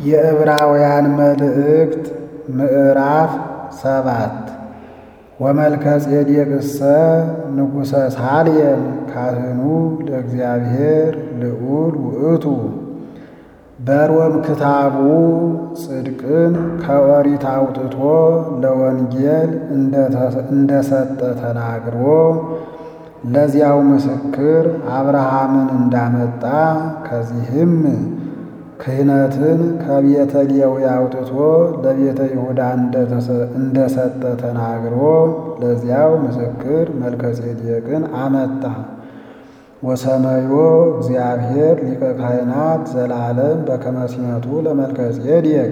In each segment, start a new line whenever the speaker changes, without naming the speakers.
የዕብራውያን መልእክት ምዕራፍ ሰባት ወመልከ ጼዴቅሰ ንጉሠ ሳልየም ካህኑ ለእግዚአብሔር ልዑል ውእቱ በሮም ክታቡ ጽድቅን ከኦሪት አውጥቶ ለወንጌል እንደሰጠ ተናግሮ ለዚያው ምስክር አብርሃምን እንዳመጣ ከዚህም ክህነትን ከቤተ ሌዊ አውጥቶ ለቤተ ይሁዳ እንደሰጠ ተናግሮ ለዚያው ምስክር መልከጼዴቅን አመጣ። ወሰመዮ እግዚአብሔር ሊቀ ካህናት ዘላለም በከመ ሲመቱ ለመልከጼዴቅ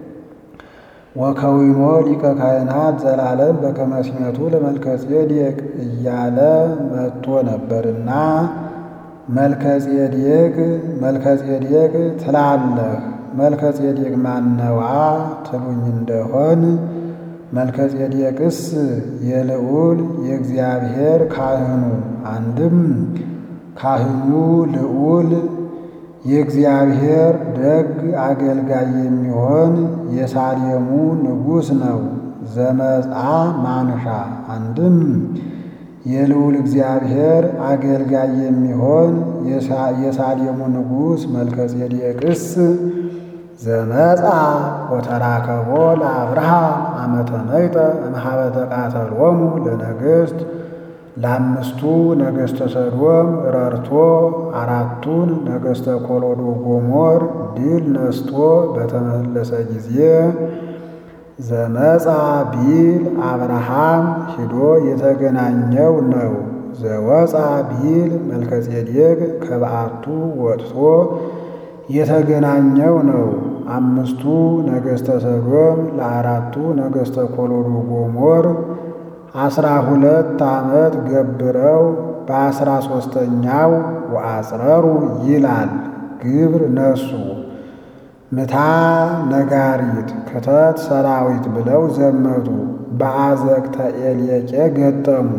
ወከዊኖ ሊቀ ካህናት ዘላለም በከመ ሲመቱ ለመልከጼዴቅ እያለ መጥቶ ነበርና መልከጼዴቅ መልከጼዴቅ ትላለህ። መልከጼዴቅ ማነዋ ትሉኝ እንደሆን መልከጼዴቅስ የልዑል የእግዚአብሔር ካህኑ አንድም ካህኑ ልዑል የእግዚአብሔር ደግ አገልጋይ የሚሆን የሳሌሙ ንጉሥ ነው። ዘመጻ ማንሻ አንድም የልዑል እግዚአብሔር አገልጋይ የሚሆን የሳሌሙ ንጉሥ መልከጼዴቅስ ዘመጻ ወተራከቦ ለአብርሃም አመተ ነይጠ እምኀበ ተቃተሎሙ ለነገሥት ለአምስቱ ነገሥተ ሰዶም ረድቶ አራቱን ነገሥተ ኮሎዶ ጎሞር ድል ነስቶ በተመለሰ ጊዜ ዘመጻ ቢል አብርሃም ሂዶ የተገናኘው ነው። ዘወፃ ቢል መልከጼዴቅ ከበዓቱ ወጥቶ የተገናኘው ነው። አምስቱ ነገሥተ ሰዶም ለአራቱ ነገሥተ ኮሎዶ ጎሞር አስራ ሁለት ዓመት ገብረው በአስራ ሦስተኛው ወአጽረሩ ይላል ግብር ነሱ። ምታ ነጋሪት ክተት ሰራዊት ብለው ዘመቱ። በአዘቅተ ኤልየቄ ገጠሙ።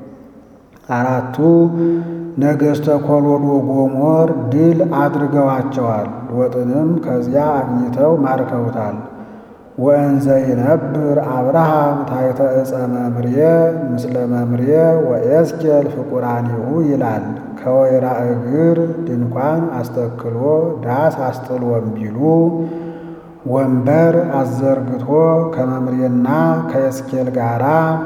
አራቱ ነገሥተ ኮሎዶ ጎሞር ድል አድርገዋቸዋል። ሎጥንም ከዚያ አግኝተው ማርከውታል። ወእንዘ ይነብር አብርሃም ታሕተ ዕፀ መምርየ ምስለ መምርየ ወኤስኬል ፍቁራኒሁ ይላል። ከወይራ እግር ድንኳን አስተክሎ ዳስ አስጥሎም ቢሉ ወንበር አዘርግቶ ከመምሬና ከኤስኬል ጋራ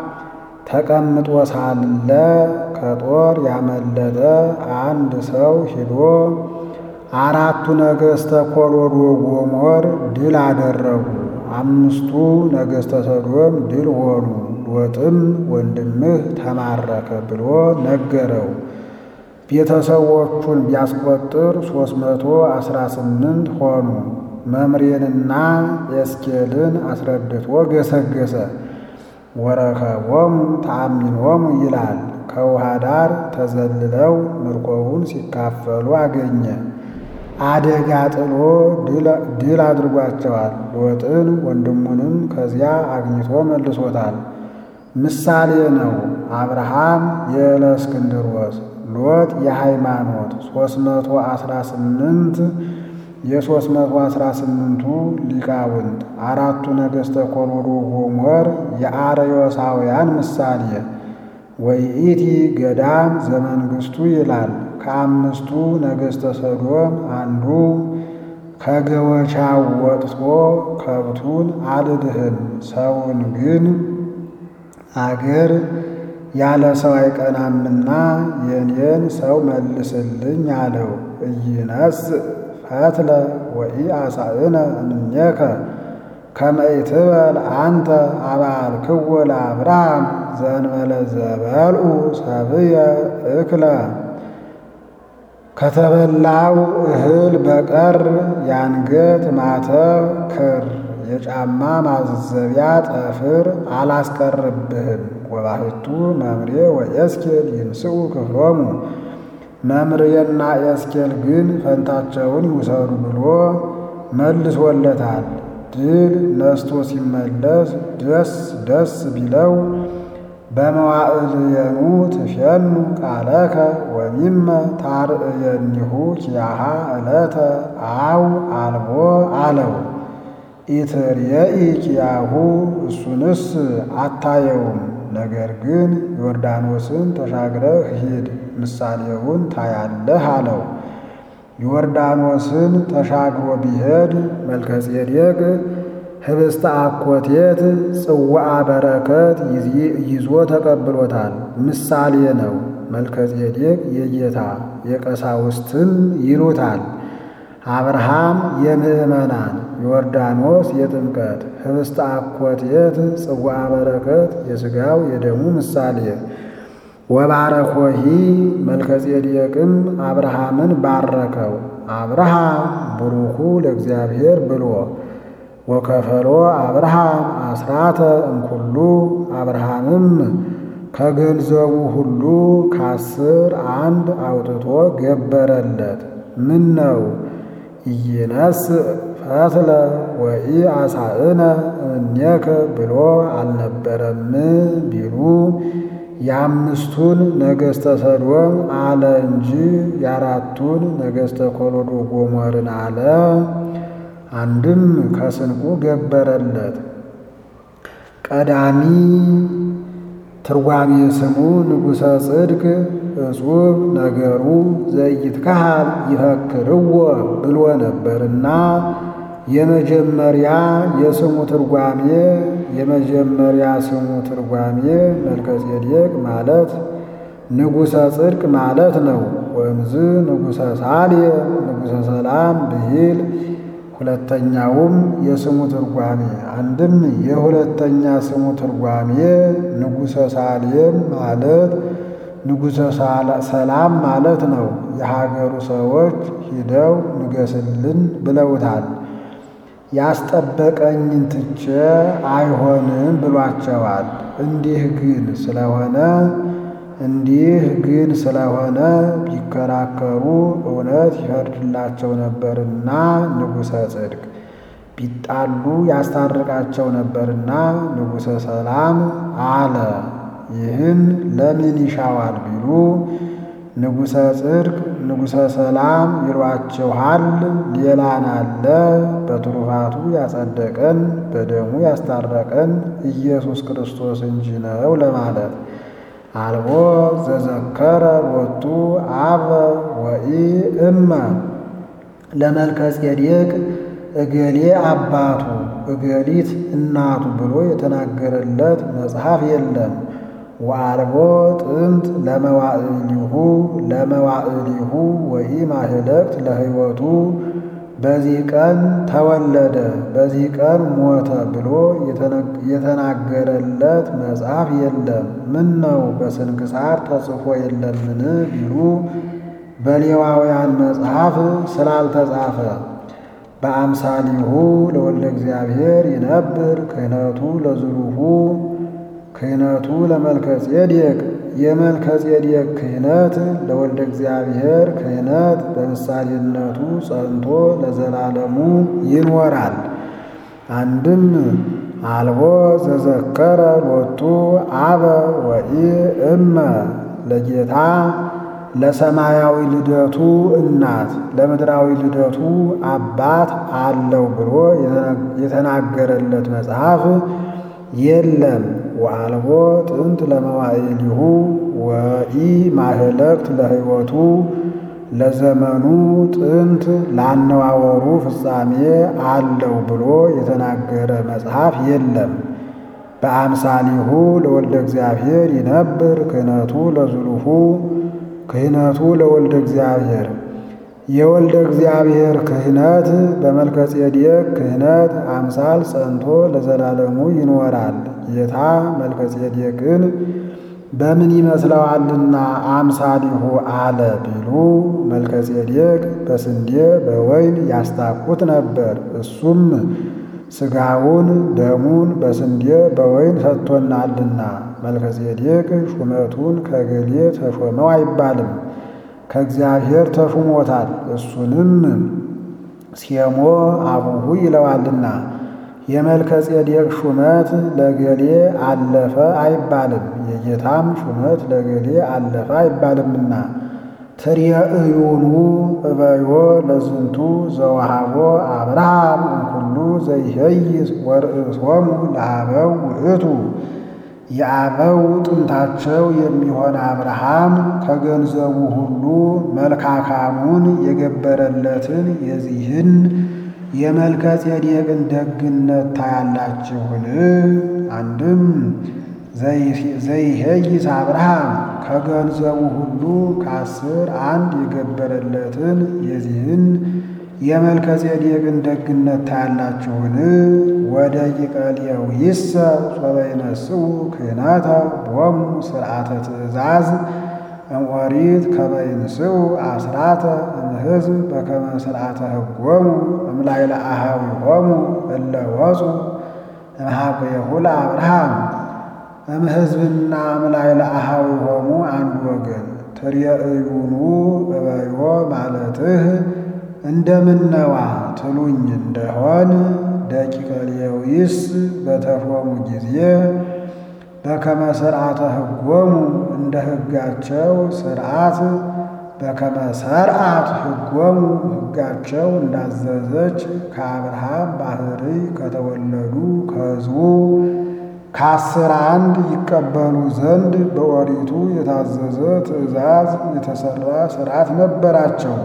ተቀምጦ ሳለ ከጦር ያመለጠ አንድ ሰው ሂዶ አራቱ ነገሥተ ኮሎዶ ጎሞር ድል አደረጉ። አምስቱ ነገሥተ ሰዶም ድል ሆኑ። ሎጥም ወንድምህ ተማረከ ብሎ ነገረው። ቤተሰቦቹን ቢያስቆጥር ሦስት መቶ አስራ ስምንት ሆኑ። መምሬንና ኤስኬልን አስረድቶ ገሰገሰ። ወረከቦሙ ተአሚኖሙ ይላል። ከውሃ ዳር ተዘልለው ምርኮውን ሲካፈሉ አገኘ። አደጋ ጥሎ ድል አድርጓቸዋል። ሎጥን ወንድሙንም ከዚያ አግኝቶ መልሶታል። ምሳሌ ነው። አብርሃም የእለእስክንድሮስ ሎጥ የሃይማኖት ሦስት መቶ አስራ ስምንት የሦስት መቶ አስራ ስምንቱ ሊቃውንት አራቱ ነገሥተ ኮሎዶ ጎሞር የአርዮሳውያን ምሳሌ ወይኢቲ ገዳም ዘመንግሥቱ ይላል። ከአምስቱ ነገሥተ ሰዶም አንዱ ከገወቻው ወጥቶ ከብቱን አልድህም ሰውን ግን አገር ያለ ሰው አይቀናምና የኔን ሰው መልስልኝ አለው። ኢይነስ ፈትለ ወኢአሳእነ እምኔከ ከመ ኢትበል አንተ አብዓልክዎ ለአብርሃም ዘእንበለ ዘበልዑ ሰብየ እክለ ከተበላው እህል በቀር የአንገት ማተብ፣ ክር፣ የጫማ ማዘቢያ ጠፍር አላስቀርብህም። ወባሕቱ መምሬ ወኤስኬል ይንስኡ ክፍሎሙ መምሬና ኤስኬል ግን ፈንታቸውን ይውሰዱ ብሎ መልሶለታል። ድል ነስቶ ሲመለስ ደስ ደስ ቢለው በመዋዕልየኑ ትፌኑ ቃለከ ወሚመ ታርእየኒሁ ኪያሃ ዕለተ አው አልቦ አለው። ኢትርየኢ ኪያሁ እሱንስ አታየውም። ነገር ግን ዮርዳኖስን ተሻግረህ ሂድ ምሳሌውን ታያለህ አለው። ዮርዳኖስን ተሻግሮ ቢሄድ መልከጼዴቅ ህብስተ አኮቴት ጽዋዓ በረከት ይዞ ተቀብሎታል። ምሳሌ ነው። መልከጼዴቅ የጌታ የቀሳውስትም ይሉታል። አብርሃም የምዕመናን ዮርዳኖስ የጥምቀት ህብስተ አኮቴት ጽዋዓ በረከት የሥጋው የደሙ ምሳሌ ወባረኮሂ መልከጼዴቅም አብርሃምን ባረከው። አብርሃም ቡሩኩ ለእግዚአብሔር ብሎ ወከፈሎ አብርሃም አስራተ እምኩሉ አብርሃምም ከገንዘቡ ሁሉ ከአስር አንድ አውጥቶ ገበረለት። ምን ነው ኢይነስእ ፈትለ ወኢ አሳእነ እምኔከ ብሎ አልነበረም ቢሉ የአምስቱን ነገሥተ ሰዶም አለ እንጂ የአራቱን ነገሥተ ኮሎዶ ጎሞርን አለ። አንድም ከስንቁ ገበረለት። ቀዳሚ ትርጓሜ ስሙ ንጉሠ ጽድቅ እጹብ ነገሩ ዘይትካሃል ይፈክርዎ ብሎ ነበርና የመጀመሪያ የስሙ ትርጓሜ የመጀመሪያ ስሙ ትርጓሜ መልከጼዴቅ ማለት ንጉሠ ጽድቅ ማለት ነው። ወእምዝ ንጉሠ ሳሌም ንጉሠ ሰላም ብሂል ሁለተኛውም የስሙ ትርጓሜ አንድም የሁለተኛ ስሙ ትርጓሜ ንጉሠ ሳሌም ማለት ንጉሠ ሰላም ማለት ነው። የሀገሩ ሰዎች ሂደው ንገስልን ብለውታል። ያስጠበቀኝን ትቼ አይሆንም ብሏቸዋል። እንዲህ ግን ስለሆነ እንዲህ ግን ስለሆነ ቢከራከሩ እውነት ይፈርድላቸው ነበርና ንጉሠ ጽድቅ ቢጣሉ ያስታርቃቸው ነበርና ንጉሠ ሰላም አለ። ይህን ለምን ይሻዋል ቢሉ ንጉሠ ጽድቅ ንጉሠ ሰላም ይሏችኋል። ሌላን አለ በትሩፋቱ ያጸደቀን በደሙ ያስታረቀን ኢየሱስ ክርስቶስ እንጂ ነው ለማለት አልቦ ዘዘከረ ሎቱ አበ ወኢ እመ ለመልከጼዴቅ እገሌ አባቱ እገሊት እናቱ ብሎ የተናገረለት መጽሐፍ የለም። ወአልቦ ጥንት ለመዋዕሊሁ ለመዋዕሊሁ ወኢ ማህለቅት ለሕይወቱ በዚህ ቀን ተወለደ በዚህ ቀን ሞተ ብሎ የተናገረለት መጽሐፍ የለም። ምን ነው በስንክሳር ተጽፎ የለምን ቢሉ በሌዋውያን መጽሐፍ ስላልተጻፈ በአምሳሊሁ ለወልደ እግዚአብሔር ይነብር ክህነቱ ለዝሉሁ ክህነቱ ለመልከጼዴቅ የመልከጼዴቅ ክህነት ለወልደ እግዚአብሔር ክህነት በምሳሌነቱ ጸንቶ ለዘላለሙ ይኖራል። አንድም አልቦ ዘዘከረ ሎቱ አበ ወኢ እመ ለጌታ ለሰማያዊ ልደቱ እናት ለምድራዊ ልደቱ አባት አለው ብሎ የተናገረለት መጽሐፍ የለም። ወአልቦ ጥንት ለመዋዕሊሁ ወኢ ማህለቅት ለሕይወቱ ለዘመኑ ጥንት ላነዋወሩ ፍጻሜ አለው ብሎ የተናገረ መጽሐፍ የለም። በአምሳሊሁ ለወልደ እግዚአብሔር ይነብር ክህነቱ ለዝሉሁ ክህነቱ ለወልደ እግዚአብሔር የወልደ እግዚአብሔር ክህነት በመልከጼዴቅ ክህነት አምሳል ጸንቶ ለዘላለሙ ይኖራል። ጌታ መልከጼዴቅን በምን ይመስለዋልና አምሳሊሁ አለ ቢሉ መልከጼዴቅ በስንዴ በወይን ያስታቁት ነበር። እሱም ሥጋውን ደሙን በስንዴ በወይን ሰጥቶናልና መልከጼዴቅ ሹመቱን ከገሌ ተሾመው አይባልም ከእግዚአብሔር ተሹሞታል። እሱንም ሴሞ አቡሁ ይለዋልና የመልከጼዴቅ ሹመት ለገሌ አለፈ አይባልም፣ የጌታም ሹመት ለገሌ አለፈ አይባልምና ትርየእዩኑ እበዮ ለዝንቱ ዘወሃቦ አብርሃም እምኩሉ ዘይሄይስ ወርእሶሙ ለአበው ውእቱ የአበው ጥንታቸው የሚሆን አብርሃም ከገንዘቡ ሁሉ መልካካሙን የገበረለትን የዚህን የመልከ ጼዴቅን ደግነት ታያላችሁን? አንድም ዘይሄይስ አብርሃም ከገንዘቡ ሁሉ ከአስር አንድ የገበረለትን የዚህን የመልከ ጼዴቅን ደግነት ታያላችሁን? ወደ ይቀልየው ይሰ ሶበ ይነስኡ ክህነተ ቦሙ ስርዓተ ትእዛዝ እምኦሪት ከመ ይንስኡ አስራተ እምሕዝብ በከመ ስርዓተ ሕጎሙ እምላይለ አኀዊሆሙ እለ ወፁ እምኀቤሁ ለአብርሃም እምሕዝብና እምላይለ አኀዊሆሙ አንድ ወገን ትርየእዩኑ እበዮ ማለትህ እንደምነዋ ትሉኝ እንደሆን ደቂቀ ሌዊስ በተሾሙ ጊዜ በከመ ስርዓተ ሕጎሙ እንደ ሕጋቸው ስርዓት በከመ ሰርዓት ሕጎሙ ሕጋቸው እንዳዘዘች ከአብርሃም ባሕሪ ከተወለዱ ከሕዝቡ ከአስር አንድ ይቀበሉ ዘንድ በኦሪቱ የታዘዘ ትእዛዝ የተሠራ ሥርዓት ነበራቸው።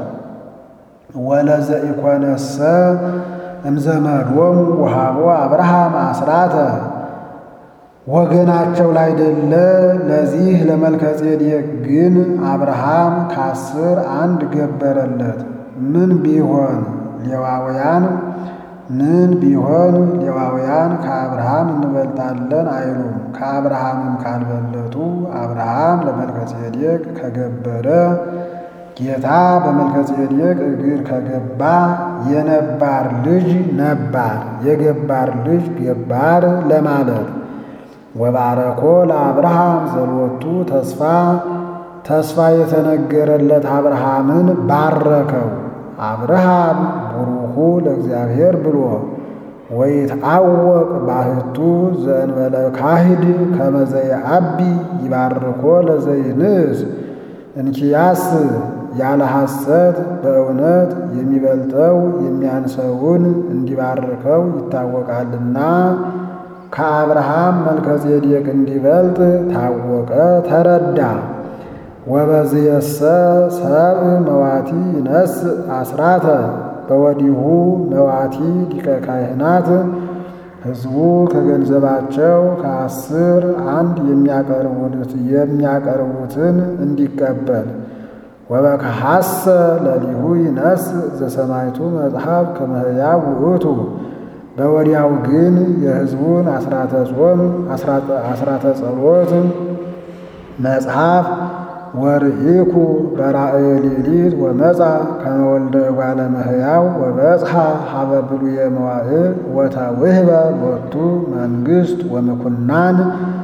ወለዘኢኮነሰ እምዘመዶሙ ወሃቦ አብርሃም አስራተ ወገናቸው ላይደለ ለዚህ ለመልከጼዴቅ ግን አብርሃም ከአስር አንድ ገበረለት። ምን ቢሆን ሌዋውያን ምን ቢሆን ሌዋውያን ከአብርሃም እንበልጣለን አይሉም። ከአብርሃምም ካልበለጡ አብርሃም ለመልከጼዴቅ ከገበረ ጌታ በመልከጼዴቅ እግር ከገባ የነባር ልጅ ነባር የገባር ልጅ ገባር ለማለት ወባረኮ ለአብርሃም ዘሎቱ ተስፋ ተስፋ የተነገረለት አብርሃምን ባረከው። አብርሃም ቡሩኩ ለእግዚአብሔር ብሎ ወይትዐወቅ ባህቱ ዘእንበለ ካሂድ ከመ ዘይዐቢ ይባርኮ ለዘይንስ እንኪያስ ያለ ሐሰት በእውነት የሚበልጠው የሚያንሰውን እንዲባርከው ይታወቃልና ከአብርሃም መልከጼዴቅ እንዲበልጥ ታወቀ፣ ተረዳ። ወበዝየሰ ሰብእ መዋቲ ይነስ አስራተ በወዲሁ መዋቲ ሊቀ ካህናት ሕዝቡ ከገንዘባቸው ከአስር አንድ የሚያቀርቡትን እንዲቀበል ወበከሐሰ ለሊሁ ይነስ ዘሰማይቱ መጽሐፍ ከመ ሕያው ውእቱ በወዲያው ግን የሕዝቡን አስራተ ጾም አስራተ ጸሎት መጽሐፍ ወርኢኩ በራእየ ሌሊት ወመጻ ከመ ወልደ እጓለ እመሕያው ወበጽሐ ሀበ ብሉየ መዋዕል ወተውህበ ሎቱ መንግሥት ወምኩናን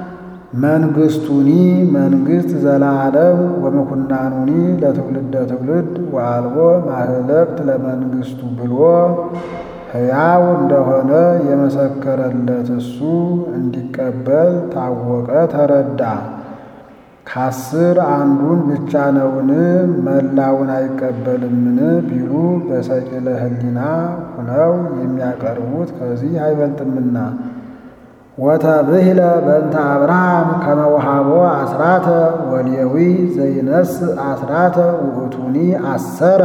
መንግሥቱኒ መንግሥት ዘለዓለም ወምኩናኑኒ ለትውልደ ትውልድ ወአልቦ ማህለቅት ለመንግሥቱ ብሎ ሕያው እንደሆነ የመሰከረለት እሱ እንዲቀበል ታወቀ፣ ተረዳ። ከአስር አንዱን ብቻ ነውን? መላውን አይቀበልምን ቢሉ በሰቂለ ሕሊና ሁነው የሚያቀርቡት ከዚህ አይበልጥምና። ወተብህለ በእንተ አብርሃም ከመ ወሀቦ አስራተ ወሌዊ ዘይነስ አስራተ ውእቱኒ አሰረ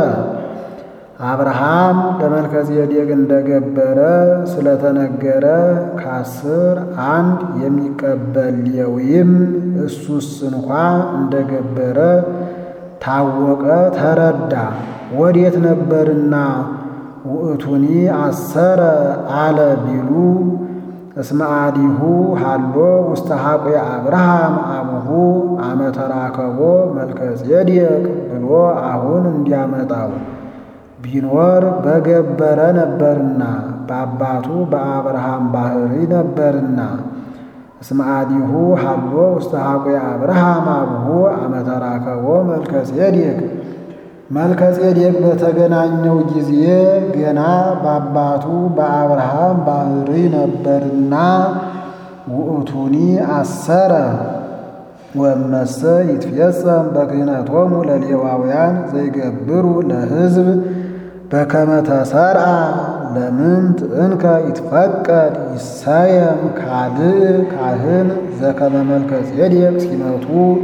አብርሃም ለመልከጼዴቅ እንደገበረ ስለተነገረ ከአስር አንድ የሚቀበል ሌዊም እሱስ እንኳ እንደገበረ ታወቀ፣ ተረዳ። ወዴት ነበርና ውእቱኒ አሰረ አለ ቢሉ እስመ አዲሁ ሃሎ ውስተ ሐቆየ አብርሃም አቡሁ አመ ተራከቦ መልከጼዴቅ ብሎ አሁን እንዲያመጣው ቢኖር በገበረ ነበርና በአባቱ በአብርሃም ባሕሪ ነበርና። እስመ አዲሁ ሃሎ ውስተ ሐቆየ አብርሃም አቡሁ አመ ተራከቦ መልከጼዴቅ መልከጼዴቅ በተገናኘው ጊዜ ገና በአባቱ በአብርሃም ባሕሪ ነበርና ውእቱኒ አሰረ ወመሰ ይትፌጸም በክህነቶሙ ለሌዋውያን ዘይገብሩ ለሕዝብ በከመ ተሰርዓ ለምንት እንከ ይትፈቀድ ይሰየም ካልእ ካህን ዘከመ መልከ ጼዴቅ ሲመቱ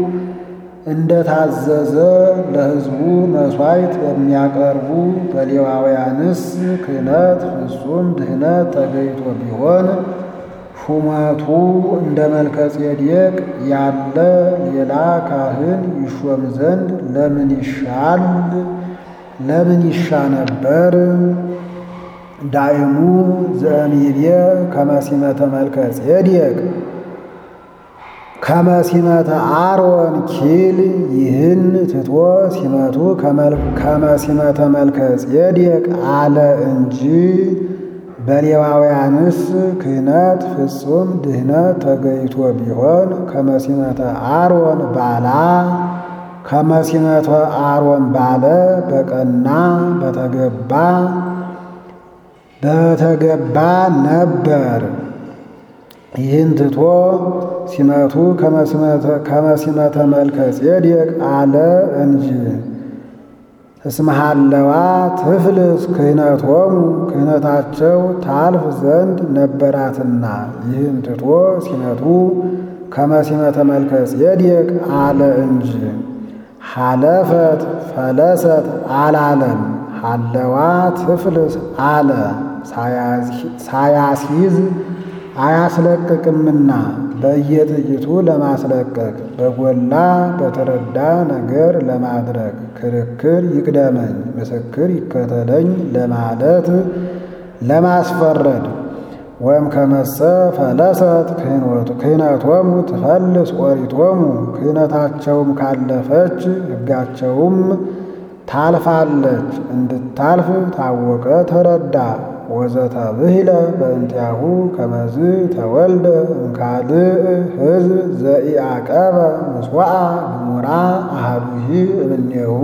እንደታዘዘ ለሕዝቡ መሥዋዕት በሚያቀርቡ በሌዋውያንስ ክህነት ፍጹም ድህነት ተገይቶ ቢሆን ሹመቱ እንደ መልከ ጼዴቅ ያለ ሌላ ካህን ይሾም ዘንድ ለምን ይሻል? ለምን ይሻ ነበር? ዳይሙ ዘእምይቤ ከመ ሲመተ መልከ ጼዴቅ ከመ ሲመተ አሮን ኪል ይህን ትቶ ሲመቱ ከመ ሲመተ መልከ ጼዴቅ አለ እንጂ በሌዋውያንስ ክህነት ፍጹም ድህነት ተገይቶ ቢሆን ከመ ሲመተ አሮን ባላ ከመ ሲመተ አሮን ባለ በቀና በተገባ በተገባ ነበር። ይህን ትቶ ሲመቱ ከመ ሲመተ መልከ ጼዴቅ አለ እንጂ እስመሃለዋ ትፍልስ ክህነቶሙ ክህነታቸው ታልፍ ዘንድ ነበራትና። ይህን ትቶ ሲመቱ ከመ ሲመተ መልከ ጼዴቅ አለ እንጂ ሐለፈት ፈለሰት አላለም። ሃለዋ ትፍልስ አለ ሳያስይዝ አያስለቅቅምና በየጥቂቱ ለማስለቀቅ በጎላ በተረዳ ነገር ለማድረግ ክርክር ይቅደመኝ ምስክር ይከተለኝ ለማለት ለማስፈረድ ወይም ከመሰ ፈለሰት ክህነቶሙ ትፈልስ ኦሪቶሙ ክህነታቸውም ካለፈች ሕጋቸውም ታልፋለች እንድታልፍ ታወቀ ተረዳ ወዘተ ብሂለ በእንቲአሁ ከመዝ ተወልደ እምካልእ ሕዝብ ዘኢአቀበ ምስዋዓ ግሙራ አሃዱሂ እምኔሁ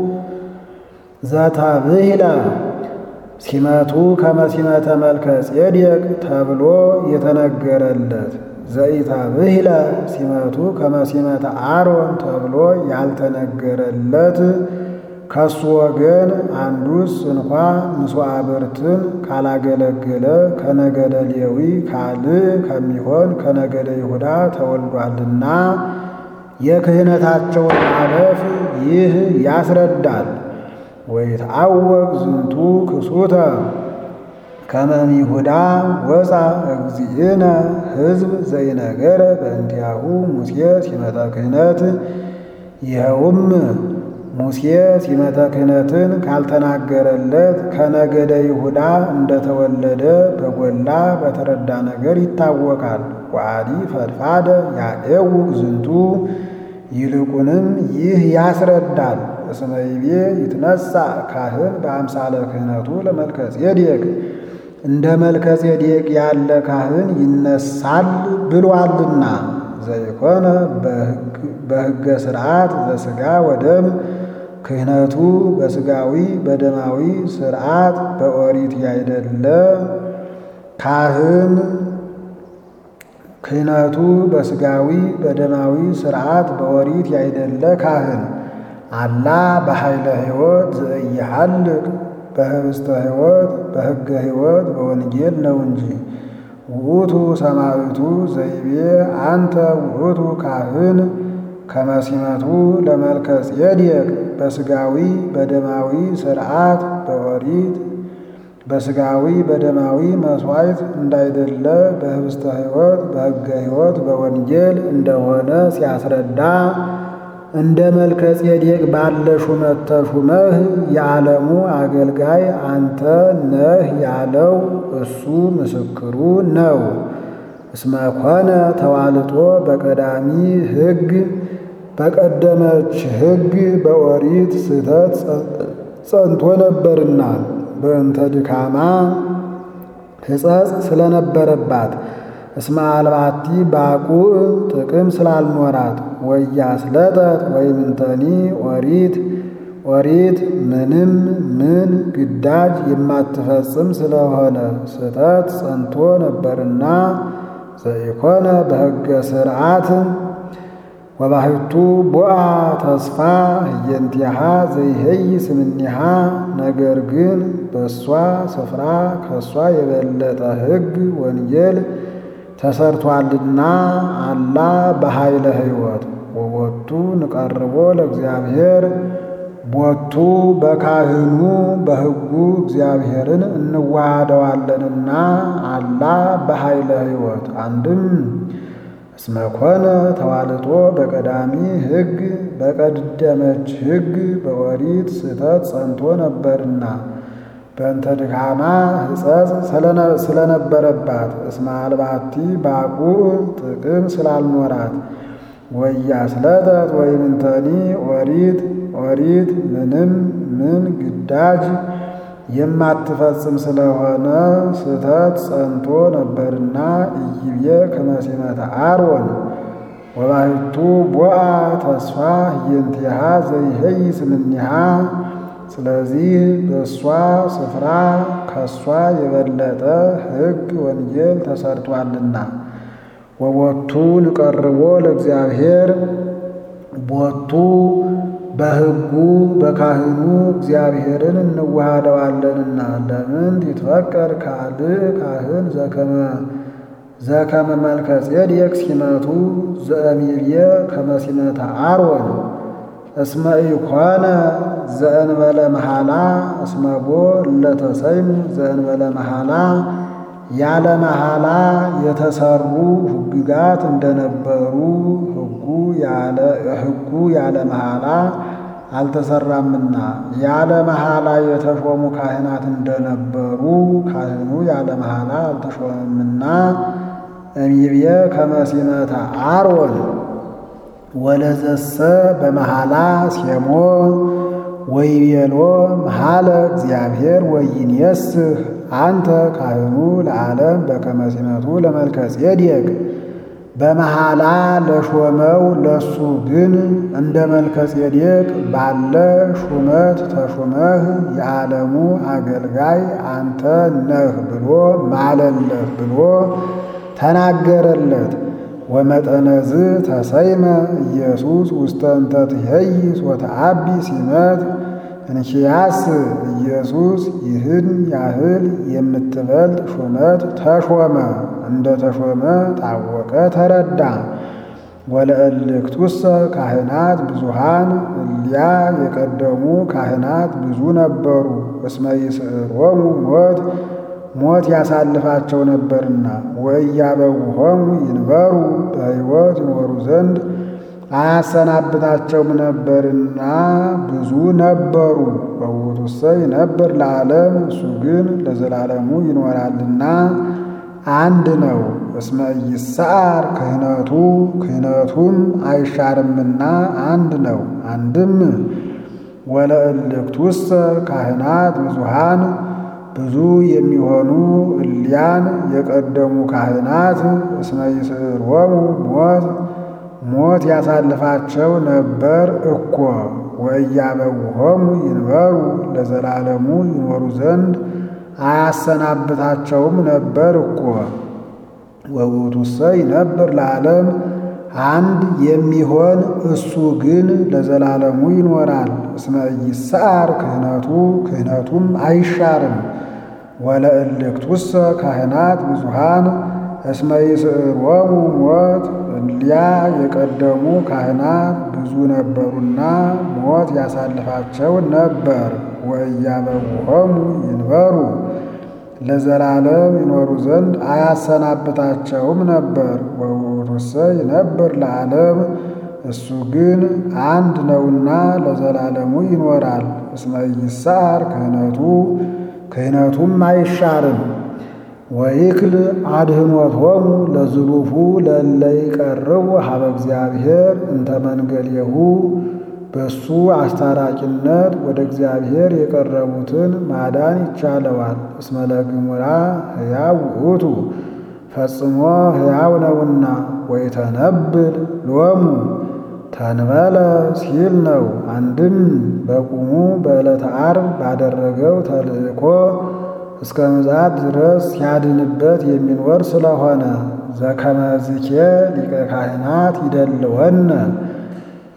ዘተብሂለ ሲመቱ ከመ ሲመተ መልከ ጼዴቅ ተብሎ የተነገረለት ዘኢተብሂለ ሲመቱ ከመ ሲመተ አሮን ተብሎ ያልተነገረለት ከሱ ወገን አንዱስ እንኳ ምስዋዕ ብርትን ካላገለገለ ከነገደ ሌዊ ካልእ ከሚሆን ከነገደ ይሁዳ ተወልዷልና የክህነታቸውን ማለፍ ይህ ያስረዳል። ወይትዐወቅ ዝንቱ ክሱተ ከመም ይሁዳ ወፃ እግዚእነ ሕዝብ ዘይነገረ በእንቲአሁ ሙሴ ሲመተ ክህነት ይኸውም ሙሴ ሲመተ ክህነትን ካልተናገረለት ከነገደ ይሁዳ እንደተወለደ በጎላ በተረዳ ነገር ይታወቃል። ወአዲ ፈድፋደ ያኤውቅ ዝንቱ ይልቁንም ይህ ያስረዳል። እስመ ይቤ ይትነሣ ካህን በአምሳለ ክህነቱ ለመልከ ጼዴቅ እንደ መልከ ጼዴቅ ያለ ካህን ይነሳል ብሏልና ዘይኮነ በሕገ ሥርዓት ዘሥጋ ወደም ክህነቱ በሥጋዊ በደማዊ ሥርዓት በኦሪት ያይደለ ካህን ክህነቱ በሥጋዊ በደማዊ ሥርዓት በኦሪት ያይደለ ካህን አላ በኃይለ ሕይወት ዘኢይሃልቅ በህብስተ ሕይወት በሕገ ሕይወት በወንጌል ነው እንጂ ውእቱ ሰማዕቱ ዘይቤ አንተ ውእቱ ካህን ከመ ሲመቱ ለመልከ ጼዴቅ በሥጋዊ በደማዊ ሥርዓት በኦሪት በሥጋዊ በደማዊ መሥዋዕት እንዳይደለ በህብስተ ሕይወት በሕገ ሕይወት በወንጌል እንደሆነ ሲያስረዳ እንደ መልከ ጼዴቅ ባለ ሹመት ተሹመህ የዓለሙ አገልጋይ አንተ ነህ ያለው እሱ ምስክሩ ነው። እስመ ኮነ ተዋልጦ በቀዳሚ ሕግ በቀደመች ሕግ በኦሪት ስህተት ጸንቶ ነበርና በእንተ ድካማ ሕጸጽ ስለነበረባት እስመ አልባቲ ባቁዕ ጥቅም ስላልኖራት ወያስለጠት ወይምንተኒ ኦሪት ኦሪት ምንም ምን ግዳጅ የማትፈጽም ስለሆነ ስህተት ጸንቶ ነበርና ዘኢኮነ በሕገ ሥርዓት ወባሕቱ ቦአ ተስፋ ህየንቲሃ ዘይሄይ ስምኒሃ ነገር ግን በእሷ ስፍራ ከእሷ የበለጠ ሕግ ወንጌል ተሰርቷልና አላ በኃይለ ሕይወት ወቦቱ ንቀርቦ ለእግዚአብሔር ቦቱ በካህኑ በሕጉ እግዚአብሔርን እንዋሃደዋለንና አላ በኃይለ ሕይወት አንድም እስመ ኮነ ተዋልጦ በቀዳሚ ሕግ በቀደመች ሕግ በኦሪት ስህተት ጸንቶ ነበርና በእንተ ድካማ ሕጸጽ ስለነበረባት እስመ አልባቲ ባቁዕ ጥቅም ስላልኖራት ወያስለጠት ወይምንተኒ ኦሪት ኦሪት ምንም ምን ግዳጅ የማትፈጽም ስለሆነ ስህተት ጸንቶ ነበርና ኢይብየ ከመ ሲመተ አሮን ወባሕቱ ቦአ ተስፋ ህየንቲሃ ዘይሄይ ስምኒሃ ስለዚህ በእሷ ስፍራ ከእሷ የበለጠ ሕግ ወንጌል ተሰርቷልና ወቦቱ ንቀርቦ ለእግዚአብሔር ቦቱ በሕጉ በካህኑ እግዚአብሔርን እንዋሃደዋለንና ለምን ይትፈቀር ካልእ ካህን ዘከመ ዘከመ መልከ ጼዴቅ ሲመቱ ዘእምይብየ ከመ ሲመተ አሮን እስመ ኢኮነ ዘእንበለ መሐላ እስመ ቦ እለተሰይሙ ዘእንበለ መሐላ ያለ መሐላ የተሰሩ ሕግጋት እንደነበሩ ሕጉ ያለ ሕጉ ያለ መሐላ አልተሰራምና ያለ መሐላ የተሾሙ ካህናት እንደነበሩ ካህኑ ያለ መሐላ አልተሾመምና እምይብየ ከመ ሲመተ አሮን ወለዘሰ በመሐላ ሴሞ ወይቤሎ መሐለ እግዚአብሔር ወይንየስህ አንተ ካህኑ ለዓለም በከመ ሲመቱ ለመልከ ጼዴቅ በመሐላ ለሾመው ለሱ ግን እንደ መልከ ጼዴቅ ባለ ሹመት ተሹመህ የዓለሙ አገልጋይ አንተ ነህ ብሎ ማለለት ብሎ ተናገረለት። ወመጠነዝ ተሰይመ ኢየሱስ ውስተ እንተ ትሄይስ ወተአቢ ሲመት እንኪያስ ኢየሱስ ይህን ያህል የምትበልጥ ሹመት ተሾመ፣ እንደ ተሾመ ታወቀ፣ ተረዳ። ወለእልክቱሰ ካህናት ብዙሃን እሊያ የቀደሙ ካህናት ብዙ ነበሩ። እስመ ይስዕሮሙ ሞት ሞት ያሳልፋቸው ነበርና ወኢያበውሆሙ ይንበሩ በሕይወት ይኖሩ ዘንድ አያሰናብታቸውም ነበርና ብዙ ነበሩ። ወውእቱሰ ይነብር ለዓለም እሱ ግን ለዘላለሙ ይኖራልና አንድ ነው። እስመ ኢይስዓር ክህነቱ ክህነቱም አይሻርምና አንድ ነው። አንድም ወለእልክቱሰ ካህናት ብዙሃን ብዙ የሚሆኑ እሊያን የቀደሙ ካህናት እስመ ይስዕሮሙ ሞት ሞት ያሳልፋቸው ነበር እኮ ወኢያበውሆሙ ይንበሩ ለዘላለሙ ይኖሩ ዘንድ አያሰናብታቸውም ነበር እኮ። ወውእቱሰ ይነብር ለዓለም አንድ የሚሆን እሱ ግን ለዘላለሙ ይኖራል። እስመ ኢይስዓር ክህነቱ ክህነቱም አይሻርም። ወለእልክቱሰ ካህናት ብዙሃን እስመ ይስዕሮሙ ሞት እሊያ የቀደሙ ካህናት ብዙ ነበሩና ሞት ያሳልፋቸው ነበር። ወኢያበውሆሙ ይንበሩ ለዘላለም ይኖሩ ዘንድ አያሰናብታቸውም ነበር። ወውእቱሰ ይነብር ለዓለም እሱ ግን አንድ ነውና ለዘላለሙ ይኖራል። እስመ ኢይስዓር ክህነቱ ክህነቱም አይሻርም። ወይክል አድኅኖቶሙ ለዝሉፉ ለእለ ይቀርቡ ሀበ እግዚአብሔር እንተ መንገሌሁ በሱ አስታራቂነት ወደ እግዚአብሔር የቀረቡትን ማዳን ይቻለዋል። እስመ ለግሙራ ሕያው ውእቱ ፈጽሞ ሕያው ነውና ወይተነብል ሎሙ ተንበለ ሲል ነው። አንድም በቁሙ በዕለተ ዓርብ ባደረገው ተልእኮ እስከ ምጽአት ድረስ ሲያድንበት የሚኖር ስለሆነ ዘከመዝኬ ሊቀ ካህናት ይደልወነ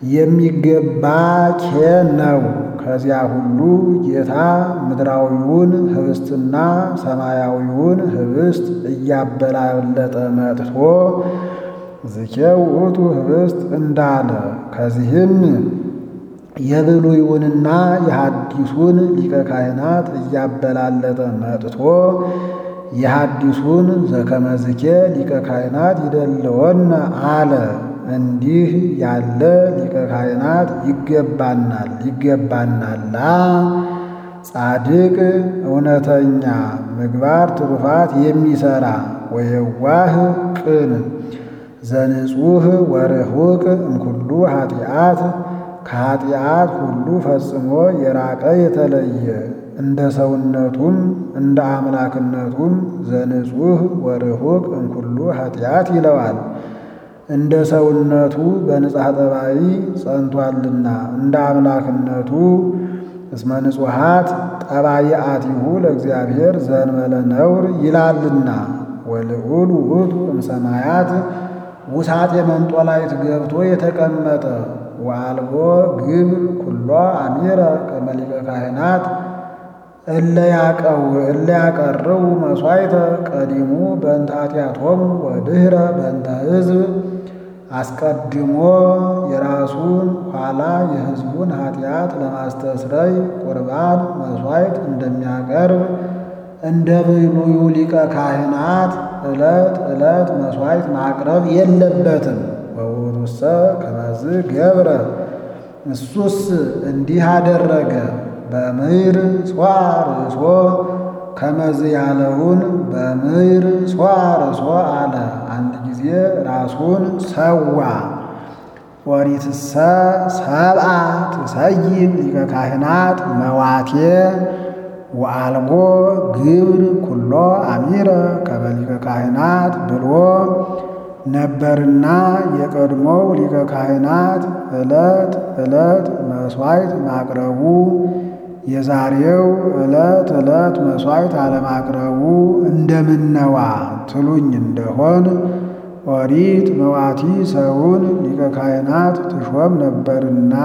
የሚገባ ኬ ነው። ከዚያ ሁሉ ጌታ ምድራዊውን ኅብስትና ሰማያዊውን ኅብስት እያበላለጠ መጥቶ ዝኬ ውእቱ ኅብስት እንዳለ ከዚህም የብሉይውንና የሐዲሱን ሊቀ ካህናት እያበላለጠ መጥቶ የሐዲሱን ዘከመዝኬ ሊቀ ካህናት ይደለወነ አለ። እንዲህ ያለ ሊቀ ካህናት ይገባናል ይገባናላ። ጻድቅ እውነተኛ ምግባር ትሩፋት የሚሠራ ወየዋህ ቅን ዘንጹህ ወርሑቅ እምኩሉ ኃጢአት ከኃጢአት ሁሉ ፈጽሞ የራቀ የተለየ እንደ ሰውነቱም እንደ አምላክነቱም ዘንጹህ ወርሑቅ እምኩሉ ኃጢአት ይለዋል። እንደ ሰውነቱ በንጽሐ ጠባይ ጸንቷልና እንደ አምላክነቱ እስመ ንጹሐት ጠባይአቲሁ ለእግዚአብሔር ዘእንበለ ነውር ይላልና። ወልዑል ውእቱ እምሰማያት ውሳጤ መንጦላይት ገብቶ የተቀመጠ ወአልቦ ግብር ኩሎ አሚረ ከመ ሊቀ ካህናት እለ ያቀርቡ መሥዋዕተ ቀዲሙ በእንተ ኃጢአቶሙ ወድኅረ በእንተ ሕዝብ አስቀድሞ የራሱን ኋላ የሕዝቡን ኃጢአት ለማስተስረይ ቁርባን መሥዋዕት እንደሚያቀርብ እንደ ብሉዩ ሊቀ ካህናት ዕለት ዕለት መሥዋዕት ማቅረብ የለበትም። ወውእቱሰ ከመዝ ገብረ እሱስ እንዲህ አደረገ። በምድር ሶአ ርእሶ ከመዝ ያለውን በምድር ሶአ ርእሶ አለ። አንድ ጊዜ ራሱን ሰዋ። ኦሪትሰ ሰብአ ትሰይም ሊቀ ካህናት መዋቴ ወአልቦ ግብር ኩሎ አሚረ ከመ ሊቀ ካህናት ብሎ ነበርና የቀድሞው ሊቀ ካህናት ዕለት ዕለት መሥዋዕት ማቅረቡ የዛሬው ዕለት ዕለት መሥዋዕት አለማቅረቡ እንደምነዋ ትሉኝ እንደሆን ኦሪት መዋቲ ሰውን ሊቀ ካህናት ትሾም ነበርና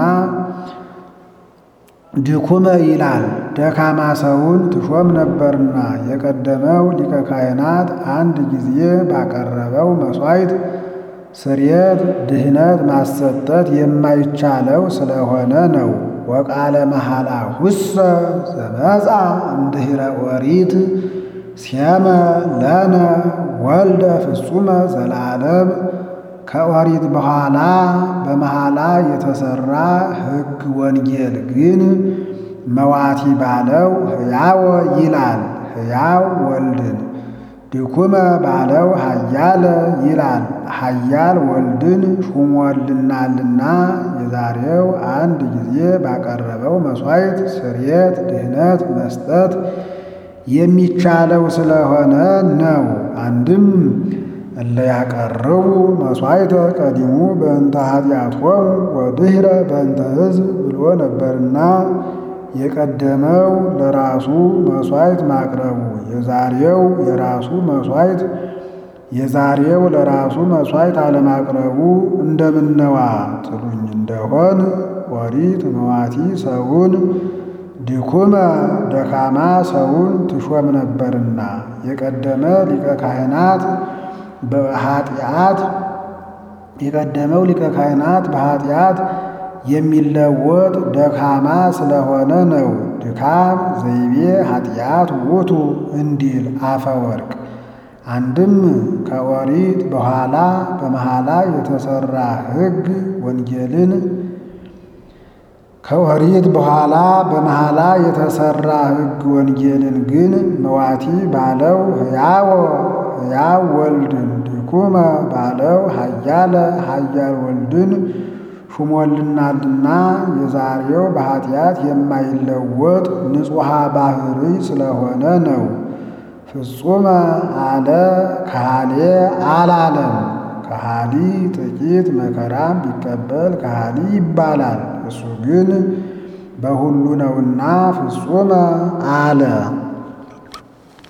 ድኩመ ይላል ደካማ ሰውን ትሾም ነበርና የቀደመው ሊቀ ካህናት አንድ ጊዜ ባቀረበው መሥዋዕት ስርየት ድህነት ማሰጠት የማይቻለው ስለሆነ ነው። ወቃለ መሐላ ሁሰ ዘመጻ እምድኅረ ኦሪት ሴመ ለነ ወልደ ፍጹመ ዘለዓለም ከኦሪት በኋላ በመሐላ የተሠራ ሕግ ወንጌል ግን መዋቲ ባለው ሕያወ ይላል ሕያው ወልድን ድኩመ ባለው ኃያለ ይላል ኃያል ወልድን ሹሞልናልና የዛሬው አንድ ጊዜ ባቀረበው መሥዋዕት ስርየት ድህነት መስጠት የሚቻለው ስለሆነ ነው። አንድም እለ ያቀርቡ መሥዋዕተ ቀዲሙ በእንተ ኃጢአቶሙ ወድኅረ በእንተ ሕዝብ ብሎ ነበርና የቀደመው ለራሱ መሥዋዕት ማቅረቡ የዛሬው የራሱ መሥዋዕት የዛሬው ለራሱ መሥዋዕት አለማቅረቡ እንደምነዋ ትሉኝ እንደሆን ኦሪት መዋቲ ሰውን ድኩመ ደካማ ሰውን ትሾም ነበርና የቀደመ ሊቀ ካህናት በኃጢአት የቀደመው ሊቀ ካህናት በኃጢአት የሚለወጥ ደካማ ስለሆነ ነው። ድካም ዘይቤ ኃጢአት ውእቱ እንዲል አፈወርቅ። አንድም ከኦሪት በኋላ በመሐላ የተሠራ ሕግ ወንጌልን ከኦሪት በኋላ በመሐላ የተሠራ ሕግ ወንጌልን ግን መዋቲ ባለው ሕያወ ሕያው ወልድን ድኩመ ባለው ኃያለ ኃያል ወልድን ሹሞልናልና የዛሬው በኃጢአት የማይለወጥ ንጹሐ ባሕርይ ስለሆነ ነው። ፍጹመ አለ ከሃሌ አላለም። ከሃሊ ጥቂት መከራም ቢቀበል ከሃሊ ይባላል። እሱ ግን በሁሉ ነውና ፍጹመ አለ።